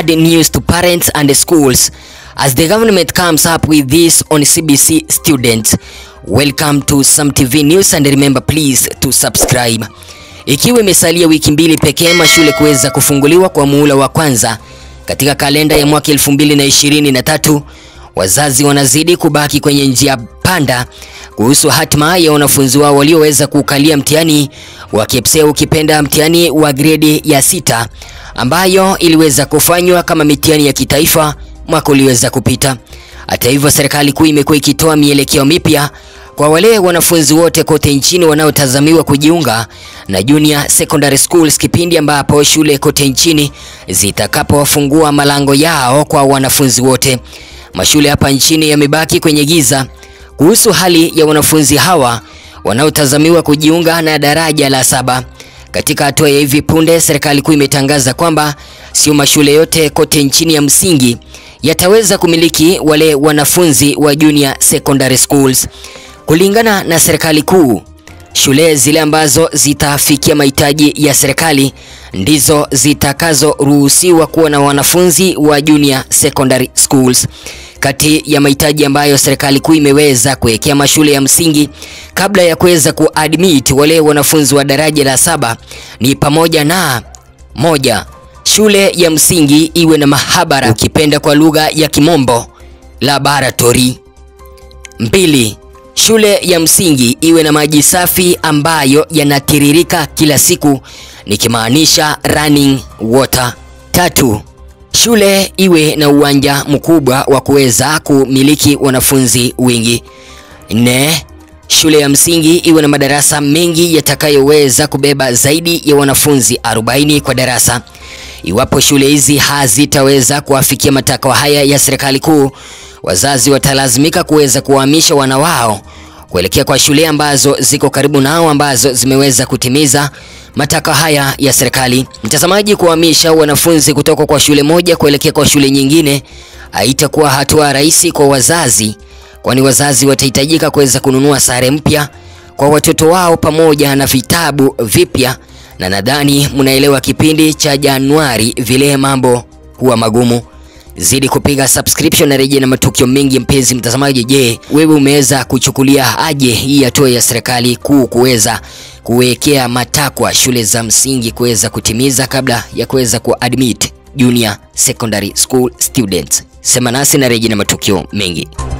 bad news to parents and schools as the government comes up with this on CBC students. Welcome to Sam TV News and remember please to subscribe. Ikiwa imesalia wiki mbili pekee mashule kuweza kufunguliwa kwa muhula wa kwanza katika kalenda ya mwaka 2023, wazazi wanazidi kubaki kwenye njia panda kuhusu hatima ya wanafunzi wao walioweza kukalia mtihani wa KPSEA ukipenda mtihani wa gredi ya sita ambayo iliweza kufanywa kama mitihani ya kitaifa mwaka uliweza kupita. Hata hivyo, serikali kuu imekuwa ikitoa mielekeo mipya kwa wale wanafunzi wote kote nchini wanaotazamiwa kujiunga na junior secondary schools kipindi ambapo shule kote nchini zitakapofungua malango yao kwa wanafunzi wote. Mashule hapa nchini yamebaki kwenye giza kuhusu hali ya wanafunzi hawa wanaotazamiwa kujiunga na daraja la saba. Katika hatua ya hivi punde, serikali kuu imetangaza kwamba sio mashule yote kote nchini ya msingi yataweza kumiliki wale wanafunzi wa junior secondary schools. Kulingana na serikali kuu, shule zile ambazo zitafikia mahitaji ya serikali ndizo zitakazoruhusiwa kuwa na wanafunzi wa junior secondary schools. Kati ya mahitaji ambayo serikali kuu imeweza kuwekea mashule ya msingi kabla ya kuweza kuadmit wale wanafunzi wa daraja la saba ni pamoja na moja, shule ya msingi iwe na mahabara, ukipenda kwa lugha ya kimombo laboratory. Mbili, shule ya msingi iwe na maji safi ambayo yanatiririka kila siku, nikimaanisha running water. Tatu, shule iwe na uwanja mkubwa wa kuweza kumiliki wanafunzi wengi. Nne, shule ya msingi iwe na madarasa mengi yatakayoweza kubeba zaidi ya wanafunzi 40 kwa darasa. Iwapo shule hizi hazitaweza kuwafikia matakwa haya ya serikali kuu, wazazi watalazimika kuweza kuwahamisha wana wao kuelekea kwa shule ambazo ziko karibu nao ambazo zimeweza kutimiza matakwa haya ya serikali. Mtazamaji, kuhamisha wanafunzi kutoka kwa shule moja kuelekea kwa shule nyingine haitakuwa hatua rahisi kwa wazazi, kwani wazazi watahitajika kuweza kununua sare mpya kwa watoto wao pamoja na vitabu vipya, na nadhani mnaelewa kipindi cha Januari vile mambo huwa magumu. Zidi kupiga subscription na rejea na matukio mengi. Mpenzi mtazamaji, je, wewe umeweza kuchukulia aje hii hatua ya serikali kuu kuweza kuwekea matakwa shule za msingi kuweza kutimiza kabla ya kuweza kuadmit junior secondary school students? Sema nasi na rejea na matukio mengi.